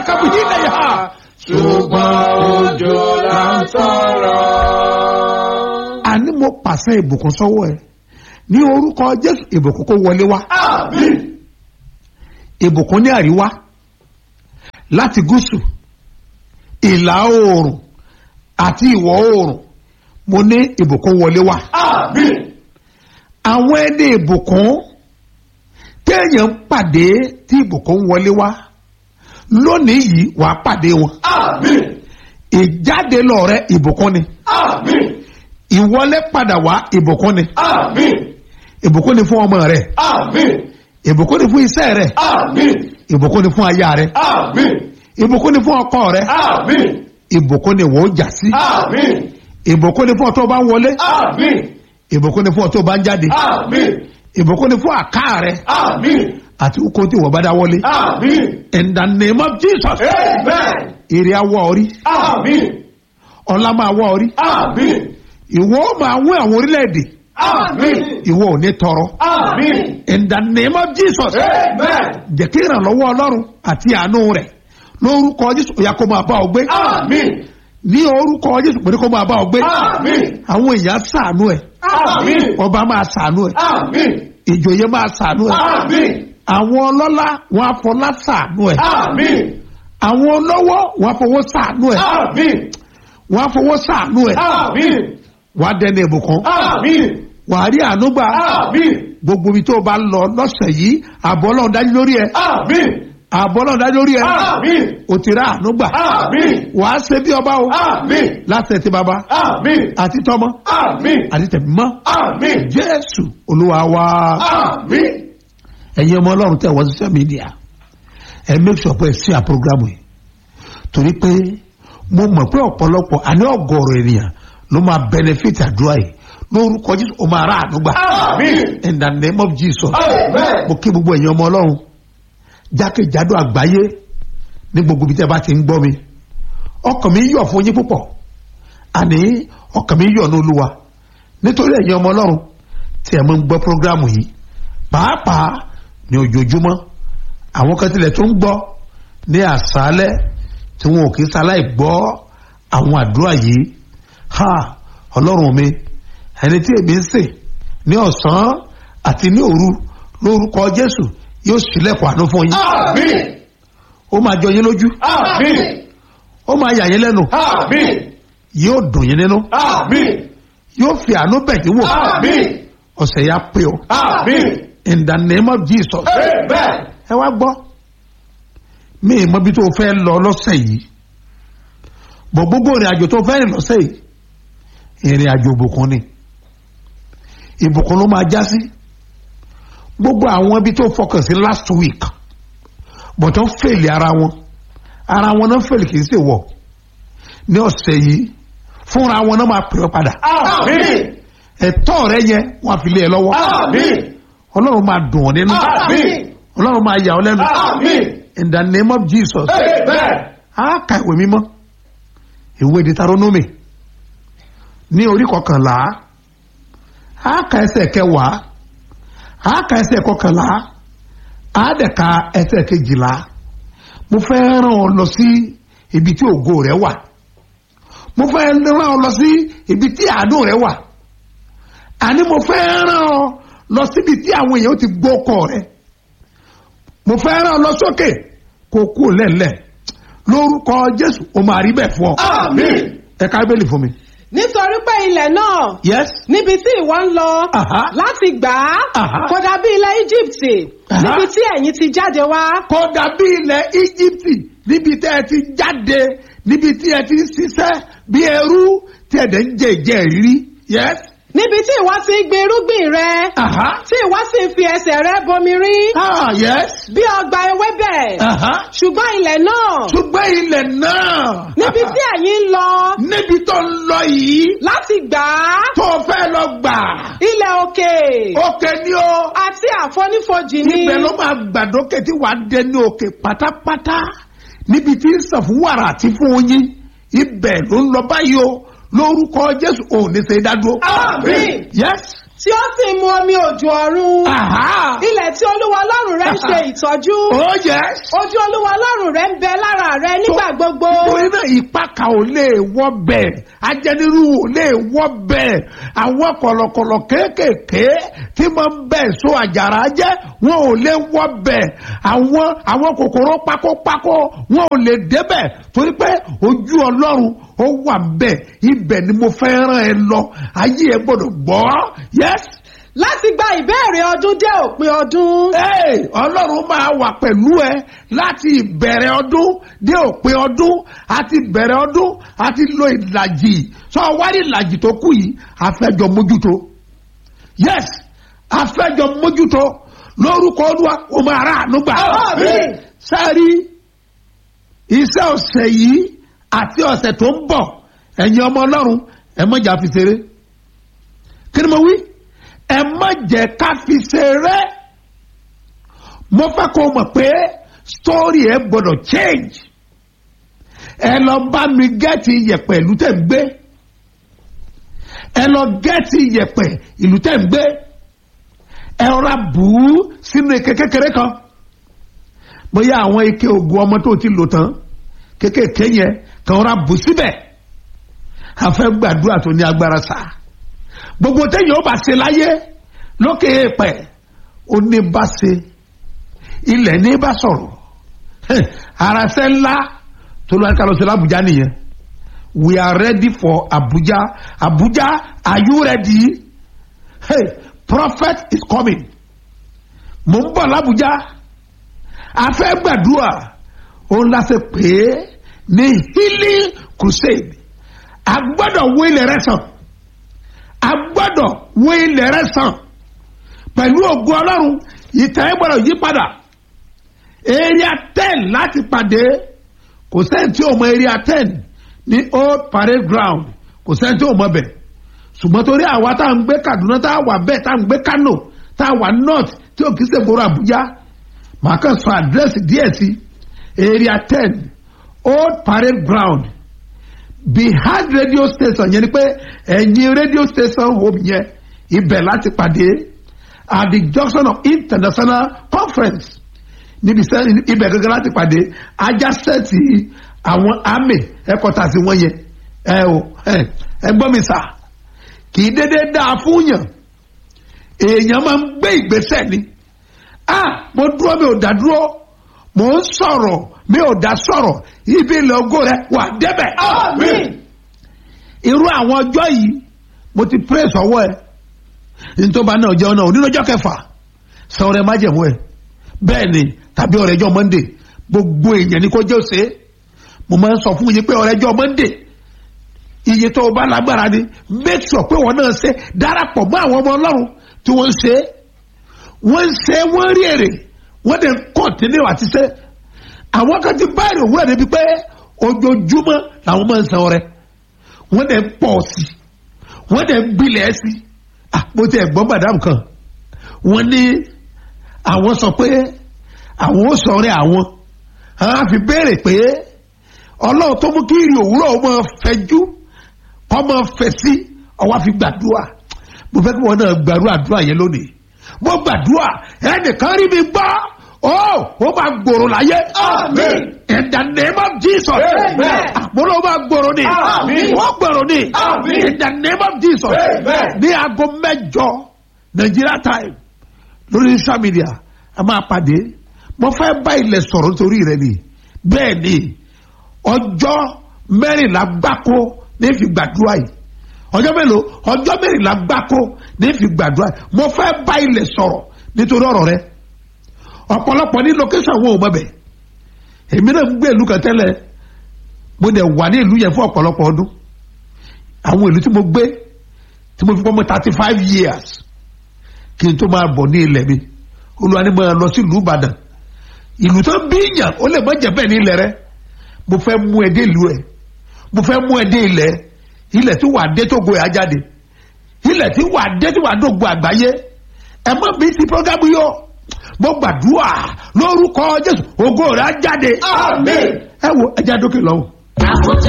kábù yìí lẹ́yìn ha. ṣùgbọ́n òjò là ń tọrọ. àní mo pàṣẹ ìbùkún sọ́wọ́ ẹ ní orúkọ jésù ìbùkún kó wọlé wá àmín ìbùkún ní àríwá láti gúúsù ìlà oòrùn àti ìwọ̀ oòrùn mo ní ìbùkún wọlé wá àmín àwọn ẹni ìbùkún téèyàn ń pàdé tí ìbùkún wọlé wá lónìí yìí wàá pàdé wọn àmín ìjáde lọ rẹ ìbùkún ni àmín ìwọlé padà wá ìbùkún ni àmín ìbùkún ni fún ọmọ rẹ àmín ìbùkún ni fún iṣẹ́ rẹ àmín ìbùkún ni fún aya rẹ àmín ìbùkún ni fún ọkọ rẹ àmín ìbùkún ni wọ́n jà sí àmín ìbùkún ni fún ọtọ́ bá ń wọlé àmín ìbùkún ni fún ọtọ́ bá ń jáde àmín ìbùkún ni fún àká rẹ àmín àti kó tí wọ́n bá dá wọlé àmín in the name of jesus amen èrè awọ orí àmín ọlá máa wọ orí àmín ìwọ máa wọ àwọn orílẹ̀-èdè àmín ìwọ ò ní tọrọ àmín in the name of jesus amen jẹ́ kí ìrànlọ́wọ́ ọlọ́run àti àánú rẹ̀ lórúkọ jésù ó yá kó máa bá ọ gbé àmín ní orúkọ jésù pé kó máa bá ọ gbé àmín àwọn èèyàn ṣàánú ẹ àmín ọba máa ṣàánú ẹ àmín ìjòyè máa ṣàánú ẹ àmín àwọn ọlọ́lá wọn afọlá ṣàánú ẹ àmín àwọn olówó wọn afọwọ́ ṣàánú ẹ àmín wọn afọwọ́ ṣàánú ẹ àmín wọn adẹni ìbùkún àmín wọn àrí ànúgbà àmín gbogbo ibi tó o bá lọ lọ́sẹ̀ yìí àbọ̀ ọlọ́run dájú lórí ẹ àmín àbọ̀ ọlọ́run dájú lórí ẹ àmín o ti rà ànúgbà àmín wàá ṣe bí ọba o àmín láti ẹ̀ ti bàbá àmín àti tọmọ àmín àti tẹ̀mí mọ́ àmín jésù olúwa wa. àmín ẹ̀yin ọmọ ọlọ́run tẹ̀ wọ́n social media ẹ make sure pé ẹ sí à program yìí torí pé mo mọ̀ pé ọ̀pọ̀lọpọ̀ àní ọ̀gọ̀rọ̀ ènìyàn ló máa benefit àdúrà yìí lórúkọ jésù ó máa rà àdúgbà àmín in the name of jesus amen mo kí gbogbo ẹ̀yin ọmọ ọlọ́run jákèjádò àgbáyé ní gbogbo ibi tí ẹ bá ti ń gbọ́ mi ọkàn mi yọ̀ fún yín púpọ̀ àní ọkàn mi yọ̀ ní olúwa nítorí ẹ̀yin ọmọ ọlọ́run tí ẹ máa ń gbọ́ prógrámù yìí pàápàá ní ojoojúmọ́ àwọn kan tilẹ̀ tó ń gbọ́ ní àṣálẹ́ tí wọn ò kí sáláì gbọ́ àwọn àdúrà yìí ha ọlọ́run mi ẹni tí èmi ń sìn ní ọ̀sán àti ní òru lórúkọ jésù yóò ṣílẹ̀kùn àánú fún yín àmín ó máa jọ yín lójú àmín ó máa yà yín lẹ́nu àmín yóò dùn yín nínú àmín yóò fi àánú bẹ̀ yín wò àmín ọ̀sẹ̀ yá pé o àmín in the name of jesus amen ẹ wá gbọ́ mi ì mọ ibi tó o fẹ́ lọ lọ́sẹ̀ yìí bọ̀ gbogbo ìrìn àjò tó o fẹ́ rìn lọ́sẹ̀ yìí ìrìn àjò ìbùkún ni ìbùkún ló máa já sí gbogbo àwọn ibi tó o fọkàn sí last week bọ̀ tó ń fèlè ara wọn ara wọn náà fèlè kì í ṣe wọ̀ ní ọ̀sẹ̀ yìí fúnra wọn náà máa pè ọ́ padà àmín ẹ̀tọ́ rẹ yẹn wọ́n á fi lé ẹ lọ́wọ́ àmín ọlọ́run máa dùn ọ́ nínú àmín ọlọ́run máa yà ọ́ lẹ́nu àmín in the name of jesus amen a ka ìwé mímọ́ ìwé Deuteronomy ní orí kọkànlá a ka ẹsẹ̀ kẹwàá a ka ẹsẹ̀ kọkànlá a dẹ̀ ka ẹsẹ̀ kejìlá mo fẹ́ rán ọ lọ sí ibi tí ògo rẹ wà mo fẹ́ rán ọ lọ sí ibi tí àánú rẹ wà àní mo fẹ́ rán ọ lọ síbi tí àwọn èèyàn ti gbọ́ ọkọ rẹ mo fẹ́ rán ọ lọ sókè kó kú lẹ́lẹ̀ lórúkọ jésù o máa rí bẹ́ẹ̀ fún ọ. àmín ẹ ká bẹ́ẹ̀lì fún mi. nítorí pé ilẹ̀ náà yes. níbi tí ìwọ ń lọ Aha. láti gbà Aha. á kò dàbí ilẹ̀ íjíbítì Aha. níbi tí ẹ̀yin ti jáde wá kò dàbí ilẹ̀ íjíbítì níbi tí ẹ ti jáde níbi tí ẹ ti ń ṣiṣẹ́ bí ẹrú tí ẹ dẹ̀ ń jẹ ìjẹ ìrírí. yes. níbi tí ìwọ ti ń gbin irúgbìn rẹ Aha. tí ìwọ sì ń fi ẹsẹ̀ rẹ bomi rí ah yes. bí ọgbà ewébẹ̀ Aha. ṣùgbọ́n ilẹ̀ náà ṣùgbọ́n ilẹ̀ náà. níbi tí ẹ̀yin ń lọ níbi tó ń lọ yìí láti gbà á tó fẹ́ lọ gbà. ilẹ̀ òkè òkè ni o. àti àfonífojì ni níbẹ̀ ló máa gbàdókè tí wàá dé ní òkè pátápátá níbi tí ń sàn fún wàrà àti fún oyin ibẹ̀ ló ń lọ báyìí o lórúkọ jésù ò ní ṣe dádúró. Àmín. yes tí ó sì mu omi òjò ọ̀run Aha. ilẹ̀ tí olúwa ọlọ́run rẹ ń ṣe ìtọ́jú Oh yes. ojú olúwa ọlọ́run rẹ ń bẹ lára rẹ nígbà gbogbo torí náà ìpaka ò lè wọ́ bẹ́ẹ̀ ajẹniru ò lè wọ́ bẹ́ẹ̀ àwọn kọ̀lọ̀kọ̀lọ̀ kéékèèké tí máa ń bẹ̀ so àjàrà jẹ́ wọn ò lè wọ́ bẹ́ẹ̀ àwọn àwọn kòkòrò pákópákó wọn ò lè débẹ̀ torí pé ojú ọlọ́run ó wà bẹ́ẹ̀ ibẹ̀ ni mo fẹ́ rán ẹ lọ ayé ẹ gbọ́dọ̀ gbọ́ yes láti gba ìbéèrè ọdún dé òpin ọdún Hey, ọlọ́run máa wà pẹ̀lú ẹ láti ìbẹ̀rẹ̀ ọdún dé òpin ọdún àti ìbẹ̀rẹ̀ ọdún àti lo ìlàjì sọ wárí ìlàjì tó kù yìí àfẹ́jọ mójútó yes àfẹ́jọ mójútó lórúkọ olúwa o máa rà àánú gbà Àmín. sáré iṣẹ́ ọ̀sẹ̀ yìí àti ọ̀sẹ̀ tó ń bọ̀ ẹ̀yin ọmọ ọlọ́run ẹ mọ̀jà fi ṣeré kí ni mo wí ẹ má jẹ́ ká fi ṣeré mo fẹ́ kó o mọ̀ pé story ẹ gbọ́dọ̀ change ẹ lọ bá mi gẹ́ẹ̀tì iyẹ̀pẹ̀ ìlú tẹ̀ ń gbé ẹ lọ gẹ́ẹ̀tì iyẹ̀pẹ̀ ìlú tẹ̀ ń gbé ẹ rọra bù ú sínú ike kékeré kan bóyá àwọn ike ògùn ọmọ tó ti lò tán kékèké yẹn kàn rọra bù síbẹ̀ a fẹ́ gbàdúrà tó ní agbára sáà gbogbo téèyàn ó bá ṣe láyé lókè èèpẹ̀ ó ní bá ṣe ilẹ̀ ní bá sọ̀rọ̀ Heh, ara ṣe ńlá tó lọ́ọ́ ká lọ sí l'Abuja nìyẹn we are ready for Abuja Abuja are you ready hey prophet is coming mo ń bọ̀ l'Abuja a fẹ́ gbàdúrà òun la ṣe pè é ní healing crusade a gbọ́dọ̀ wó ilẹ̀ rẹ sàn a gbọ́dọ̀ wó ilẹ̀ rẹ sàn pẹ̀lú ògo ọlọ́run ìtàn ẹ̀ gbọ́dọ̀ yí padà area ten láti pàdé kò sẹ́ni tí ò mọ area ten ní old parade ground kò sẹ́ni tí ò mọ bẹ̀ ṣùgbọ́n torí àwa tá à ń gbé Kaduna tá à wà bẹ́ẹ̀ tá à ń gbé Kano tá à wà north tí ò kì í ṣègboro Àbújá màá kàn sọ àdírẹ́sì díẹ̀ sí area ten old parade ground behind radio station yẹn ni pé ẹ̀yìn radio station home yẹn ibẹ̀ láti pàdé at the junction of international conference níbi sẹ́ ibẹ̀ gẹ́gẹ́ láti pàdé ajásẹ́ẹ̀tì àwọn army headquarters wọn yẹn ẹ o ẹ ẹ gbọ́ mi sà kì í dédé dáa fún yàn èèyàn máa ń gbé ìgbésẹ̀ ni ah mo dúró mi ò dá dúró mo ń sọ̀rọ̀ mi ò dá sọ̀rọ̀ ibi ilẹ̀ ògo rẹ wà débẹ̀. Àmín. irú àwọn ọjọ́ yìí mo ti praise ọwọ́ ẹ nítorí náà jẹun náà onínú ọjọ́ kẹfà sọ ọrẹ májẹ̀mú ẹ bẹ́ẹ̀ ni tàbí ọrẹ́jọ́ monday gbogbo èèyàn ni kò jẹ́ òsè mo máa ń sọ fún yín pé ọrẹ́jọ́ monday iye tó o bá lágbára ni make sure pé wọn náà ṣe darapọ̀ mọ́ àwọn ọmọ ọlọ́run tí wọ́n ń ṣe é wọ́n ń ṣe é wọ́n rí èrè wọ́n dẹ̀ ń kọ́ntínú àti ṣe àwọn kan ti báyìí òwúrọ̀ débi pé ojoojúmọ́ làwọn máa ń san ọrẹ wọ́n dẹ̀ ń pọ̀ sí i wọ́n dẹ̀ ń gbilẹ̀ sí i ah mo ti ẹ̀ gbọ́ madam kan wọ́n ní àwọn sọ pé àwọn ó sọ ọrẹ àwọn àwọn á fi béèrè pé ọlọ́run tó mú kí ìrì òwúrọ̀ ó máa fẹjú kọ́ máa fẹ̀ sí ọwọ́ fi gbàdúrà mo fẹ́ kí wọn náà gbàdúrà àdúrà yẹn lónìí mo gbàdúrà ẹnìkan rí mi gbọ́ ó ó máa gbòòrò láyé. Amen. in the name of Jesus. Amen. àpòlọ́ máa gbòòrò ni. Amen. wọ́n gbòòrò ni. Amen. in the name of Jesus. Amen. ní aago mẹ́jọ Nigeria time lórí social media a máa pàdé mo fẹ́ bá ilẹ̀ sọ̀rọ̀ nítorí rẹ ni bẹ́ẹ̀ ni ọjọ́ mẹ́rìnlá gbáko ní fi gbàdúrà yìí ọjọ́ mélòó ọjọ́ mẹ́rìnlá gbáko ní fi gbàdúrà yìí mo fẹ́ bá ilẹ̀ sọ̀rọ̀ nítorí ọ̀rọ̀ rẹ ọ̀pọ̀lọpọ̀ ní location wo ò mọ̀ bẹ̀ èmi náà ń gbé ìlú kan tẹ́lẹ̀ mo dẹ̀ wà ní ìlú yẹn fún ọ̀pọ̀lọpọ̀ ọdún àwọn ìlú tí mo gbé tí mo fi pọ́ mọ́ thirty five years kí n tó máa bọ̀ ní ilẹ̀ mi olúwa ni mo lọ sí ìlú Ìbàdàn ìlú tó ń bí yàn ó lè má jẹ́ bẹ́ẹ̀ ní ilẹ̀ rẹ mo fẹ́ mú ẹ dé ìlú ẹ mo fẹ́ mú ẹ dé ilẹ̀ ilẹ̀ tí wà á dé tó go ẹ̀ á jáde ilẹ̀ tí wà á dé tí wà á dógo àgbáyé ẹ má bí ti programu yọ mo gbàdúrà lórúkọ Jésù ògo rẹ̀ á jáde Àmín. ẹ wo ẹ já dókè lọ́wọ́.